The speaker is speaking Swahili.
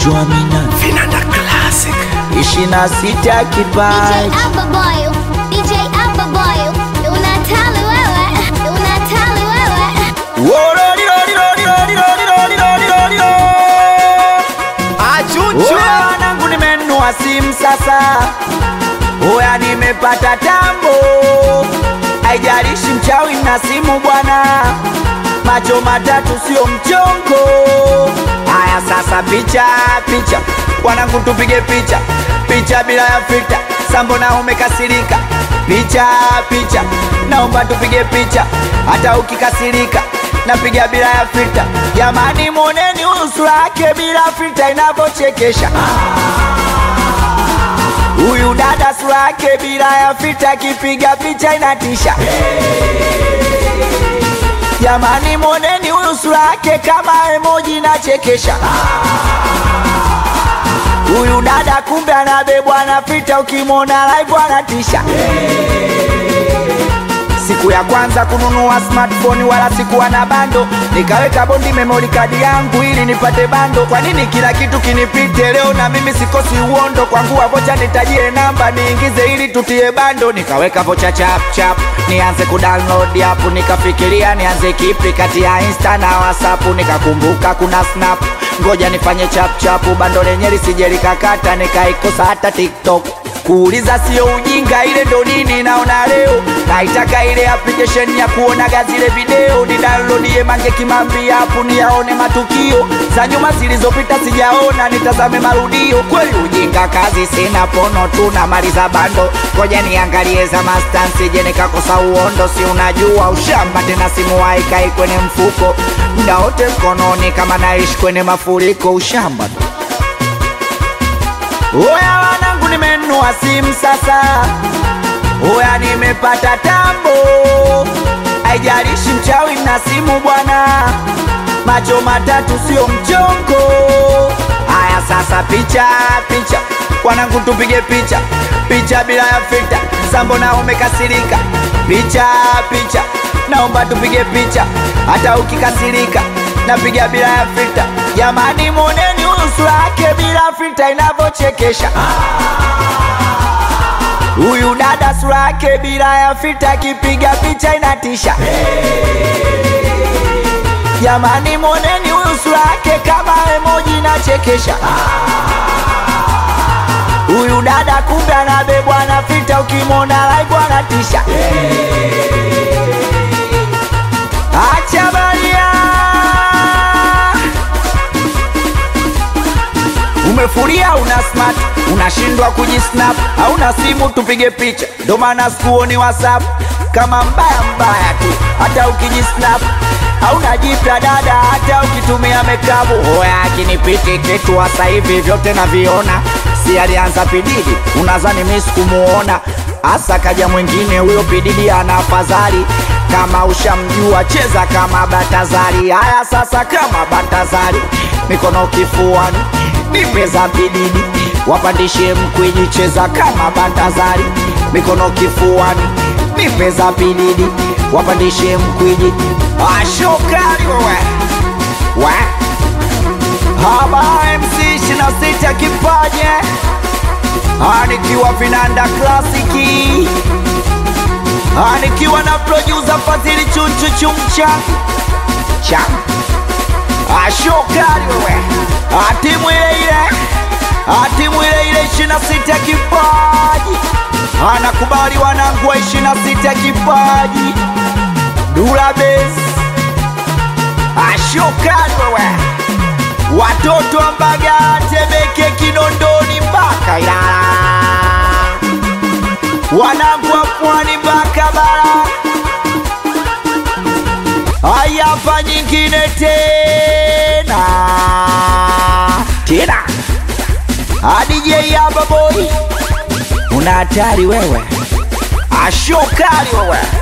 Gonjwa mina Vinanda Classic. ishirini na sita DJ kipaji Alpha Boy, DJ Alpha Boy, unatali wewe, unatali wewe. Achuchu. Oya wanangu nimenunua simu sasa, oya nimepata tambo, haijalishi mchawi na simu bwana, macho matatu sio mchongo. Haya sasa, picha picha, wanangu tupige picha picha bila ya filter, sambo na umekasirika, picha picha, naomba tupige picha hata ukikasirika napiga bila ya filter. Jamani, mwoneni usura yake bila filter inavyochekesha. Huyu dada sura yake bila ya filter, akipiga picha inatisha. Jamani, mwoneni huyu sura yake kama emoji inachekesha. Huyu dada kumbe anabebwa na filter, ukimwona live anatisha. Siku ya kwanza kununua smartphone wala sikuwa na bando, nikaweka bondi memory card yangu ili nipate bando. Kwa nini kila kitu kinipite leo na mimi sikosi uondo? Kwangu wa vocha nitajie namba niingize ili tutie bando, nikaweka vocha chap chap nianze kudownload app, nikafikiria nianze kipi kati ya Insta na WhatsApp, nikakumbuka kuna Snap, ngoja nifanye chap chap, bando lenye lisije likakata, nikaikosa hata TikTok kuuliza sio ujinga, ile ndo nini naona leo. Naitaka ile application ya kuonaga zile video, ni downloadie Mange Kimambi hapo niyaone matukio za nyuma zilizopita, sijaona nitazame marudio. Kweli ujinga kazi sina, pono tu na maliza bando, ngoja niangalie za mastansi, je nikakosa uondo? Si unajua ushamba tena, simu haikai kwenye mfuko muda wote mkononi, kama naishi kwenye mafuriko, ushamba tu. Oya wanangu, nimenunua simu sasa, oya nimepata tambo, haijalishi mchawi na simu bwana, macho matatu sio mchongo. Haya sasa, picha picha, wanangu tupige picha picha bila ya filter, sambo na umekasirika, picha picha, naomba tupige picha hata ukikasirika napiga bila ya filter. Jamani, mwoneni usura yake bila filter inavyochekesha. Huyu dada sura yake bila ya filter, akipiga picha inatisha. Jamani, mwoneni huyu sura yake kama emoji inachekesha. Huyu dada kumbe anabebwa na filter, ukimwona live anatisha. Acha baria Umefuria una smart unashindwa kujisnap, hauna simu tupige picha, ndo maana sikuoni WhatsApp kama mbaya mbaya tu, hata ukijisnap hauna jipya dada, hata ukitumia mekabu hoya akinipiti kitu hasa hivi vyote naviona, si alianza pididi, unazani mi sikumuona hasa kaja mwingine huyo pididi ana afadhali kama ushamjua cheza kama Batazari. Haya sasa, kama Batazari, mikono kifuani, nipe za bididi, wapandishe mkwiji, cheza kama Batazari, mikono kifuani, nipe za bididi, wapandishe mkwiji. Ashokari wewe we haba MC shina sita kipaje anikiwa vinanda klasiki Ah, nikiwa na producer Fadhili Chunchu Chumcha cha ashokari wewe Ah, timu ile ile Ah, timu ile ile ishirini na sita kipaji anakubali wanangu wa ishirini na sita kipaji Dula Base ashokari wewe watoto wa Mbagala, Temeke, Kinondoni mpaka Ilala wanangu wa pwani mpaka bara. Haya, hapa nyingine tena tena, DJ hapa boy, una hatari wewe, ashokali wewe